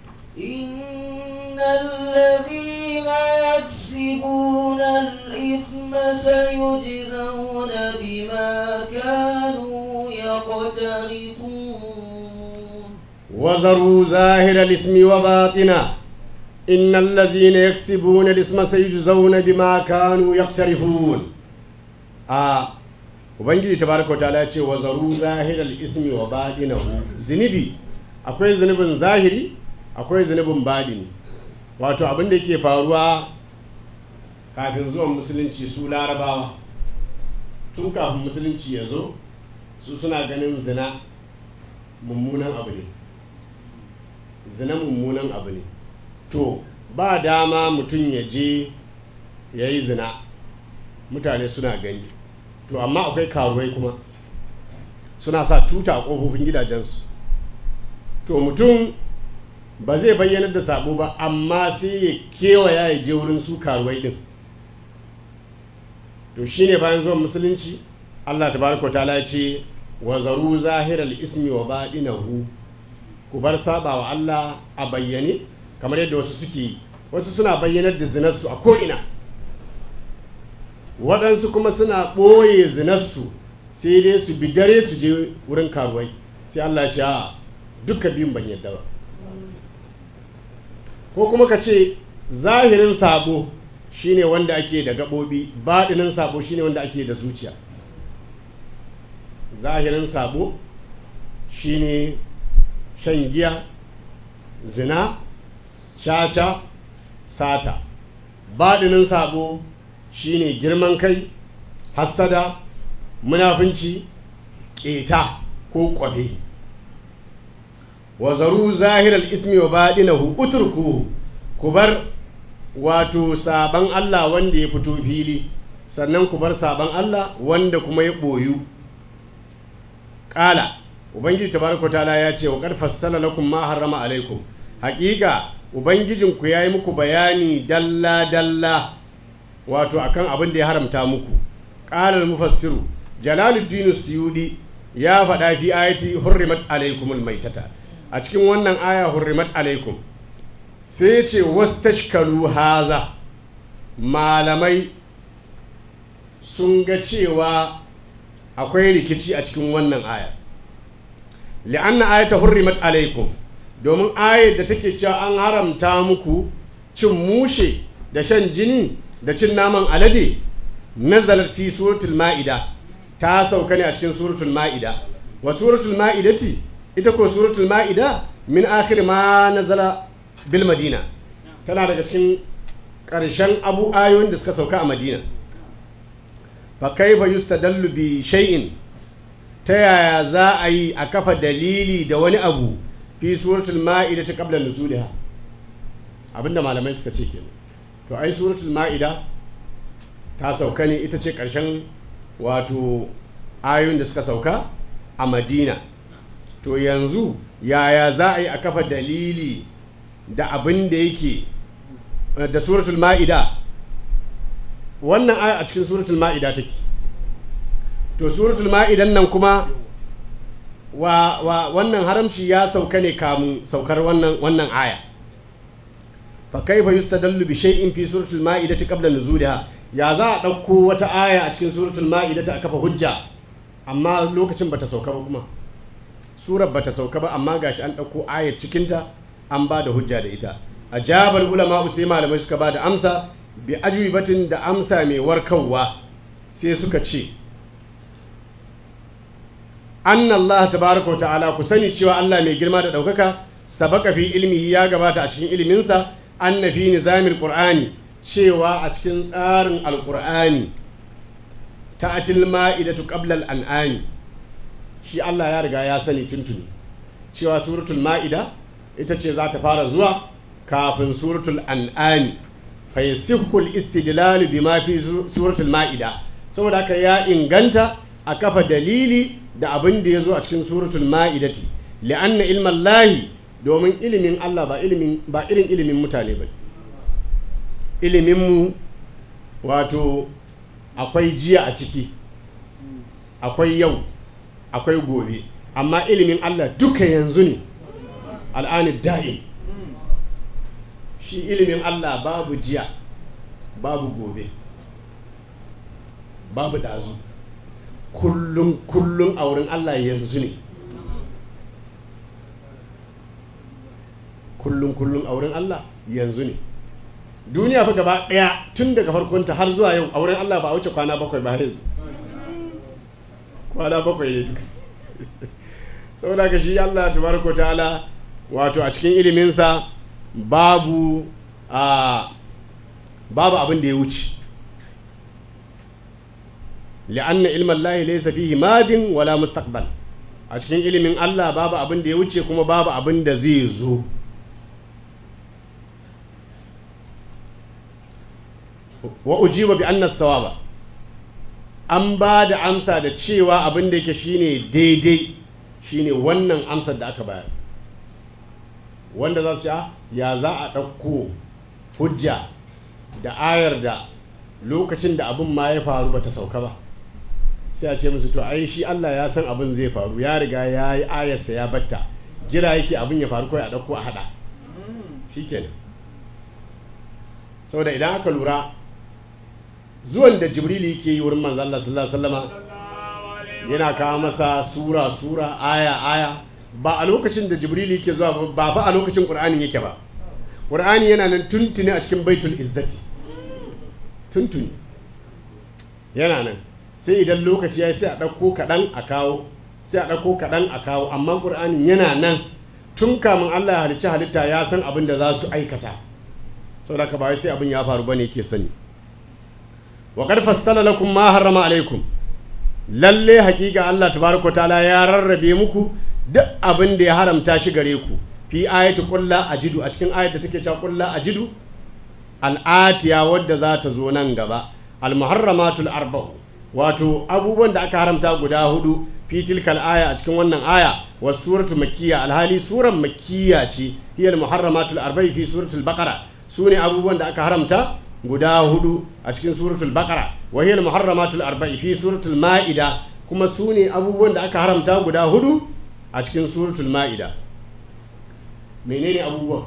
S3: إن الذين يكسبون الإثم سيجزون بما كانوا يقترفون
S4: وذروا ظاهر الاسم وباطنه إن الذين يكسبون الاسم سيجزون بما كانوا يقترفون آه ubangiji tabaraka wa ta'ala ya ce wa zaru zahiral ismi wa badinahu zunubi akwai zunubin zahiri akwai zunubin badini wato abin da yake faruwa kafin zuwan musulunci su larabawa tun kafin musulunci ya zo su suna ganin zina mummunan abu ne zina mummunan abu ne to ba dama mutum ya je ya yi zina mutane suna gani to amma akwai karuwai kuma suna sa tuta a ƙofofin gidajensu to mutum ba zai bayyanar da sabo ba amma sai ya kewaya ya je wurin su karuwai din to shine bayan zuwan musulunci Allah tabaraka ta'ala ya ce wa zaru zahiral ismi wa baɗinahu ku bar saba wa Allah a bayyane kamar yadda wasu suke wasu suna bayyanar da zinarsu a ko'ina waɗansu kuma suna ɓoye zinarsu sai dai su bi dare su je wurin karuwai sai Allah ce a duka biyun ban yadda ba ko kuma ka ce zahirin sabo shine wanda ake da gaɓoɓi baɗinin sabo shine wanda ake da zuciya zahirin sabo shine shan giya zina caca sata baɗinin sabo shine girman kai hassada munafunci ƙeta ko ƙwabe wa zaru zahiral ismi wa baɗinahu uturku ku bar wato saban Allah wanda ya fito fili sannan ku bar saban Allah wanda kuma ya ɓoyu ƙala ubangiji tabaraka ta'ala ya ce wa qad fassala lakum ma harrama alaikum haƙiƙa ubangijinku ya yi muku bayani dalla dalla wato akan abin da ya haramta muku ƙalar mufassiru jalaluddin suyudi ya faɗa fi ayati hurrimat alaikumul maitata a cikin wannan aya hurrimat alaikum sai ce wastashkalu haza malamai sun ga cewa akwai rikici a cikin wannan aya li'anna ayata hurrimat alaikum domin ayar da take cewa an haramta muku cin mushe da shan jini da cin naman alade nazalat fi suratul ma'ida ta sauka ne a cikin suratul ma'ida wa suratul ma'idati ita ko suratul ma'ida min akhir ma nazala bil madina tana daga cikin ƙarshen abu ayoyin da suka sauka a madina fa kaifa yustadallu bi shay'in ta yaya za a yi a kafa dalili da wani abu fi suratul ma'ida ta qabla nuzuliha abinda malamai suka ce kenan to ai suratul ma'ida ta sauka ne ita ce ƙarshen wato ayoyin da suka sauka a madina to yanzu yaya za a yi a kafa dalili da abin da yake da suratul ma'ida wannan aya a cikin suratul ma'ida take to suratul ma'idan nan kuma wa, wa wannan haramci ya sauka ne kamun saukar wannan wannan aya fa kaifa yustadallu bi shay'in fi suratul ma'idati qabla nuzuliha ya za a ɗauko wata aya a cikin suratul ma'idati a kafa hujja amma lokacin bata sauka ba kuma surar bata sauka ba amma gashi an ɗauko ayar cikinta an ba da hujja da ita a jabar ulama sai malamai suka ba da amsa bi ajwibatin da amsa mai warkarwa sai suka ce anna Allah tabaraka wa ta'ala ku sani cewa Allah mai girma da ɗaukaka sabaka fi ilmihi ya gabata a cikin iliminsa anna fi nizamil qur'ani cewa a cikin tsarin alqur'ani ta'atil ma'idatu qabla al-an'ami shi Allah ya riga ya sani tuntuni cewa suratul ma'ida ita ce za ta fara zuwa kafin suratul an'ami fa yasihhu al-istidlal bima fi suratul ma'ida saboda haka ya inganta a kafa dalili da abin da ya zo a cikin suratul ma'idati li'anna ilman lahi domin ilimin Allah ba ilimin ba irin ilimin mutane ba ilimin mu wato akwai jiya a ciki akwai yau akwai gobe amma ilimin Allah duka yanzu ne al'anid da'in shi ilimin Allah babu jiya babu gobe babu ɗazu kullum kullum a wurin Allah yanzu ne kullum kullum a wurin Allah yanzu ne duniya fa gaba ɗaya tun daga farkonta har zuwa yau a wurin Allah ba a wuce kwana bakwai ba yanzu kwana bakwai ne duka saboda ka shi Allah tabaraka ta'ala wato a cikin iliminsa babu a babu abin da ya wuce li'anna ilman lahi laysa fihi madin wala mustaqbal a cikin ilimin Allah babu abin da ya wuce kuma babu abin da zai zo wa ujiba bi anna sawaba an ba da amsa da cewa abin da yake shine daidai shine wannan amsar da aka bayar wanda za su ya za a ɗauko hujja da ayar da lokacin da abin ma ya faru ba ta sauka ba sai a ce musu to ai shi Allah ya san abin zai faru ya riga ya yi ayarsa ya batta jira yake abin ya faru kawai a ɗauko a haɗa shi kenan saboda idan aka lura zuwan da jibril yake yi wurin manzo Allah sallallahu alaihi wasallama yana kawo masa sura sura aya aya ba a lokacin da jibril yake zuwa ba fa a lokacin qur'anin yake ba qur'ani yana nan tuntuni a cikin baitul izzati tuntuni yana nan sai idan lokaci ya sai a ɗauko kaɗan a kawo sai a ɗauko kaɗan a kawo amma qur'anin yana nan tun kamun Allah ya halicci halitta ya san abin da za su aikata saboda ka ba sai abin ya faru bane yake sani wa qad fassala lakum ma harrama alaikum lalle hakika Allah tabaraka taala ya rarrabe muku duk abin da ya haramta shi gare ku fi ayati qulla ajidu a cikin ayat da take cewa qulla ajidu al'atiya wadda za ta zo nan gaba al muharramatul arba'u wato abubuwan da aka haramta guda hudu fi tilkal aya a cikin wannan aya was suratu makkiya alhali suran makkiya ce hiya al muharramatul arba'i fi suratul baqara sune abubuwan da aka haramta guda hudu a cikin suratul baqara wa hiya muharramatul arba'i fi suratul ma'ida kuma su ne abubuwan da aka haramta guda hudu a cikin suratul ma'ida menene abubuwan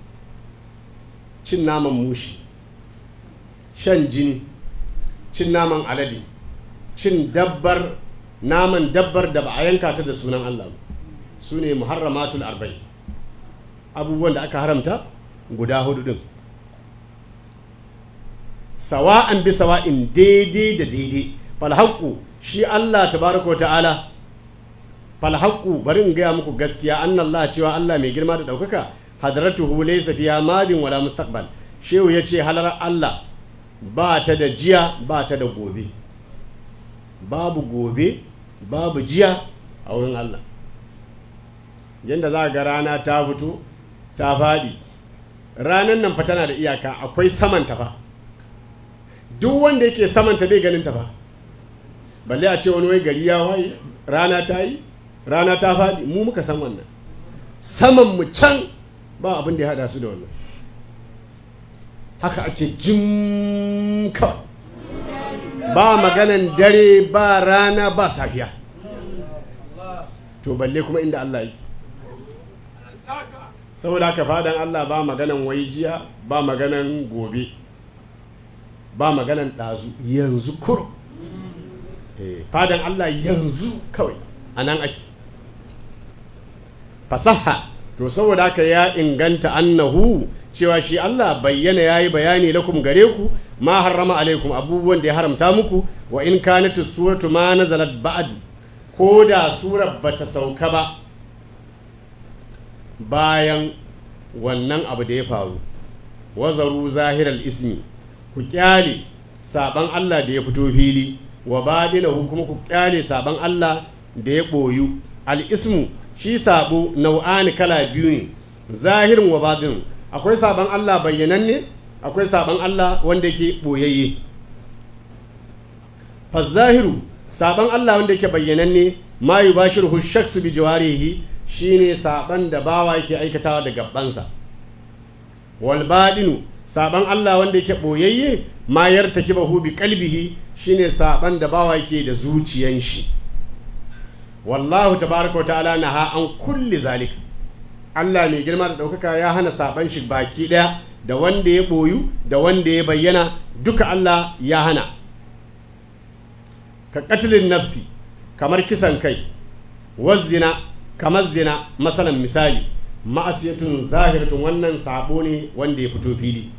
S4: cin naman mushi shan jini cin naman alade cin dabbar naman dabbar da ba a yanka ta da sunan Allah su ne muharramatul arba'i abubuwan da aka haramta guda hudu din sawa'an bi sawa'in daidai da daidai falhaqqu shi Allah tabaraka ta'ala falhaqqu bari in gaya muku gaskiya annallah cewa Allah mai girma da daukaka hadratuhu laysa fiha madin wala mustaqbal shehu yace halar Allah ba ta da jiya ba ta da gobe babu gobe babu jiya a wurin Allah yadda za ga rana ta fito ta faɗi ranar nan fa tana da iyaka akwai samanta fa duk wanda yake samanta bai ganin ta fa balle a ce wani wai gari ya waye rana ta yi rana ta faɗi mu muka san wannan saman mu can ba abin da ya hada su da wannan haka ake jim kawai ba maganan dare ba rana ba safiya to balle kuma inda Allah yake saboda haka fadan Allah ba maganan wai jiya ba maganan gobe ba maganan ɗazu yanzu kur fadan Allah yanzu kawai a nan ake fasaha to saboda haka ya inganta annahu cewa shi Allah bayyana ya yi bayani lakum gare ku ma harrama alaikum abubuwan da ya haramta muku wa in kanatu suratu ma nazalat ba'd ko da surar bata sauka ba bayan wannan abu da ya faru wazaru zahiral ismi ku kyale saban Allah da ya fito fili wa badinahu kuma ku kyale saban Allah da ya boyu al-ismu shi sabo nau'ani kala biyu ne zahirin wa badin akwai saban Allah bayyananne akwai saban Allah wanda yake boyayye zahiru saban Allah wanda yake bayyananne ma yubashiruhu shaksu bi jawarihi shine saban da bawa yake aikatawa da gabansa wal badinu saban Allah wanda yake boyayye ma yartakibahu bi qalbihi shine saban da bawa yake da zuciyan shi wallahu tabaraka wa ta'ala naha an kulli zalika Allah mai girma da ɗaukaka ya hana saban shi baki ɗaya da wanda ya ɓoyu da wanda ya bayyana duka Allah ya hana ka katilin nafsi kamar kisan kai wazzina kamar zina masalan misali ma'asiyatun zahiratun wannan sabo ne wanda ya fito fili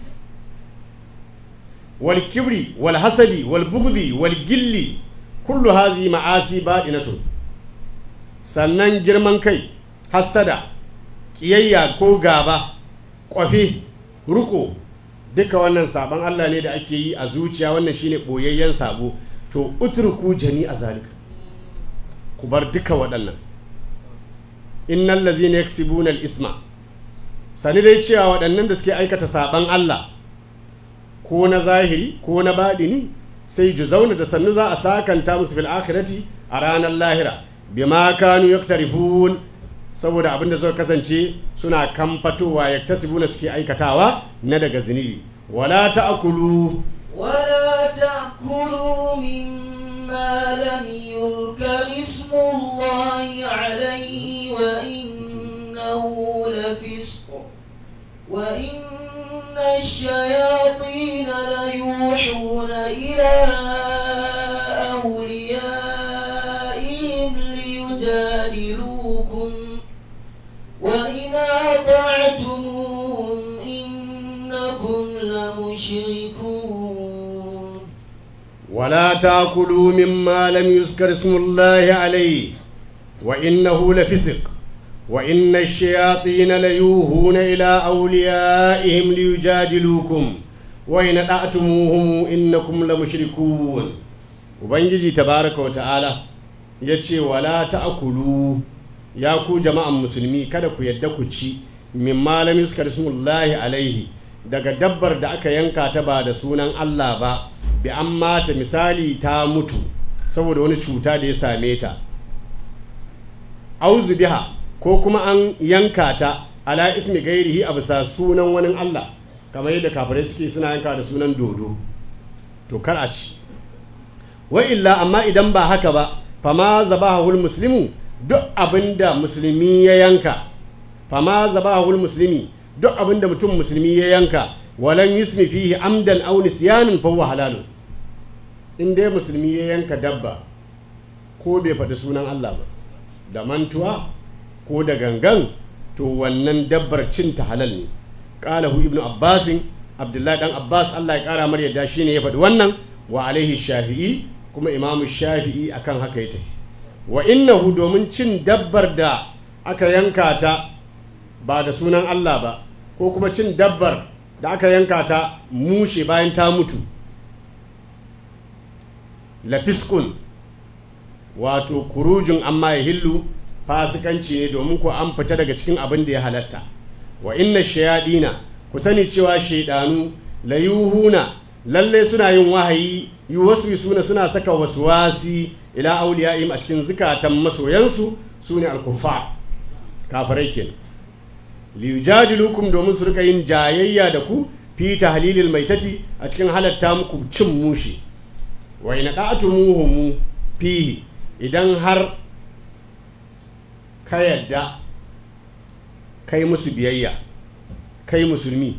S4: wal kibri wal hasadi wal bugdi wal gilli kullu hazi ma'asi baɗinatun sannan girman kai hasada ƙiyayya ko gaba ƙwafe ruko duka wannan sabon Allah ne da ake yi a zuciya wannan shine ɓoyayyen sabo to utruku jami'a zalika ku bar duka waɗannan innal ladzina yaksibuna al-isma sani dai cewa waɗannan da suke aikata saban Allah ko na zahiri ko na baɗini sai juzauna da sannu za a sakanta musu fil akhirati a ranar lahira bima kanu yaktarifun saboda abin da suka kasance suna kamfatowa yaktasibuna suke aikatawa na daga zunubi wala ta'kulu
S3: ولا تأكلوا مما لم يذكر اسم الله عليه وإنه لفسق وإن الشياطين ليوحون إلى أوليائهم ليجادلوكم وإن أطعتموهم إنكم لمشركون
S4: ولا تاكلوا مما لم يذكر اسم الله عليه وإنه لفسق وإن الشياطين ليوهون إلى أوليائهم ليجادلوكم وإن أطعتموهم إنكم لمشركون Ubangiji tabaraka wa ta'ala ya ce wala ta'kulu ya ku jama'an musulmi kada ku yadda ku ci min malamin suka rismullahi alaihi daga dabbar da aka yanka ta ba da sunan Allah ba bi an mata misali ta mutu saboda wani cuta da ya same ta auzu biha ko kuma an yanka ta ala ismi gairihi a bisa sunan wani Allah kamar yadda kafirai suke suna yanka da sunan dodo to kar a ci wa illa amma idan ba haka ba fama zabahul muslimu duk abinda musulmi ya yanka fama zabahul muslimi duk abinda mutum musulmi ya yanka walan yusmi fihi amdan aw nisyanin fa huwa halalun in dai musulmi ya yanka dabba ko bai faɗi sunan Allah ba da mantuwa ko da gangan to wannan dabbar cin ta halal ne qalahu ibnu abbasin abdullahi dan abbas Allah ya kara mar yadda shine ya faɗi wannan wa alaihi shafi'i kuma imamu shafi'i akan haka ya tafi wa innahu domin cin dabbar da aka yanka ta ba da sunan Allah ba ko kuma cin dabbar da aka yanka ta mushe bayan ta mutu lafiskun wato kurujin amma ya hillu fasikanci ne domin ko an fita daga cikin abin da ya halatta wa inna shayadina ku sani cewa shaidanu la yuhuna lalle suna yin wahayi yuwaswisuna suna saka waswasi ila auliya'im a cikin zukatan masoyansu sune al-kuffar kafirai kenan liyujadilukum domin su rika yin jayayya da ku fi tahlilil maitati a cikin halatta muku cin mushi wa in da'atumuhum fihi idan har ka yadda kai musu biyayya kai musulmi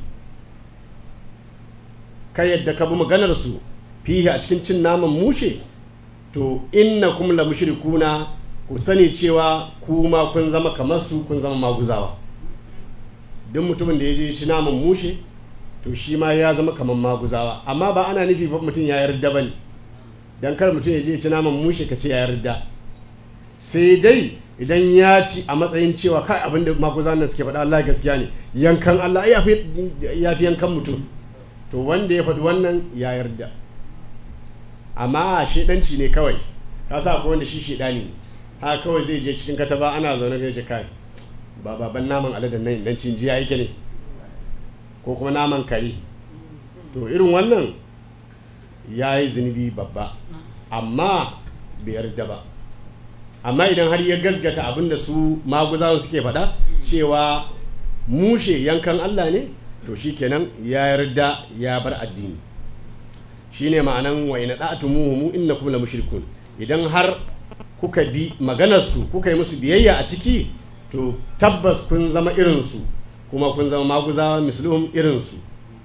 S4: ka yadda ka bi maganar su fihi a cikin cin naman mushe to innakum la mushrikuna ku sani cewa kuma kun zama kamar su kun zama maguzawa duk mutumin da ya je ci naman mushe to shi ma ya zama kamar maguzawa amma ba ana nufi ba mutum ya yarda ba ne don kar mutum ya je ci naman mushe ka ce ya yarda sai dai idan ya ci a matsayin cewa kai abin da maguzawan nan suke faɗa Allah gaskiya ne yankan Allah ya fi yankan mutum to wanda ya faɗi wannan ya yarda amma shedanci ne kawai ka sa akwai wanda shi shedani ne haka kawai zai je cikin kataba ana zaune ga ce kai ba baban naman aladen nan dan cin jiya yake ne ko kuma naman kare to irin wannan ya yi zunubi babba amma bai yarda ba amma idan har ya gasgata abin da su maguzawa suke faɗa cewa mushe yankan Allah ne to shi kenan ya yarda ya bar addini shine ma'anan wa ina da'atumuhum innakum la mushrikun idan har kuka bi maganarsu kuka yi musu biyayya a ciki to tabbas kun zama irinsu kuma kun zama maguzawa misluhum irinsu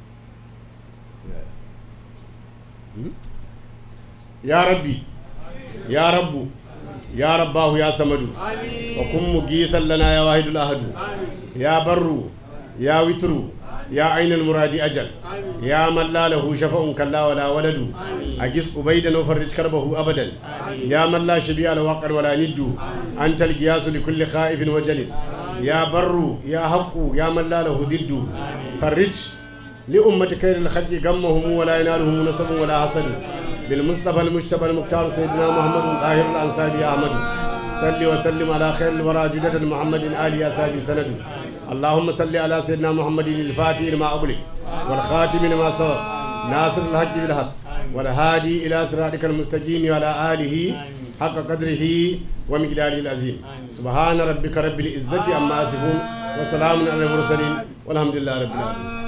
S4: ya rabbi ya rabbu ya rabbahu ya samadu wa kun mugisan lana ya wahidul ahadu ya barru ya witru يا عين المراد أجل يا من لا له شفاء كلا ولا ولد أجس أبيدا وفرج كربه أبدا يا من لا شبيه له وقر ولا ند أنت القياس لكل خائف وجل يا بر يا حق يا من لا له ضد فرج لأمة خير الخلق غمهم ولا ينالهم نصب ولا حسد بالمصطفى المجتبى المختار سيدنا محمد طاهر الأنصاري أحمد صل وسلم على خير الورى جدة محمد آل أصحابه سند اللهم صل على سيدنا محمد الفاتح لما أغلق والخاتم لما سبق ناصر الحق بالحق والهادي إلى صراطك المستقيم وعلى آله حق قدره ومقداره العظيم سبحان ربك رب العزة عما يصفون وسلام على المرسلين والحمد لله رب العالمين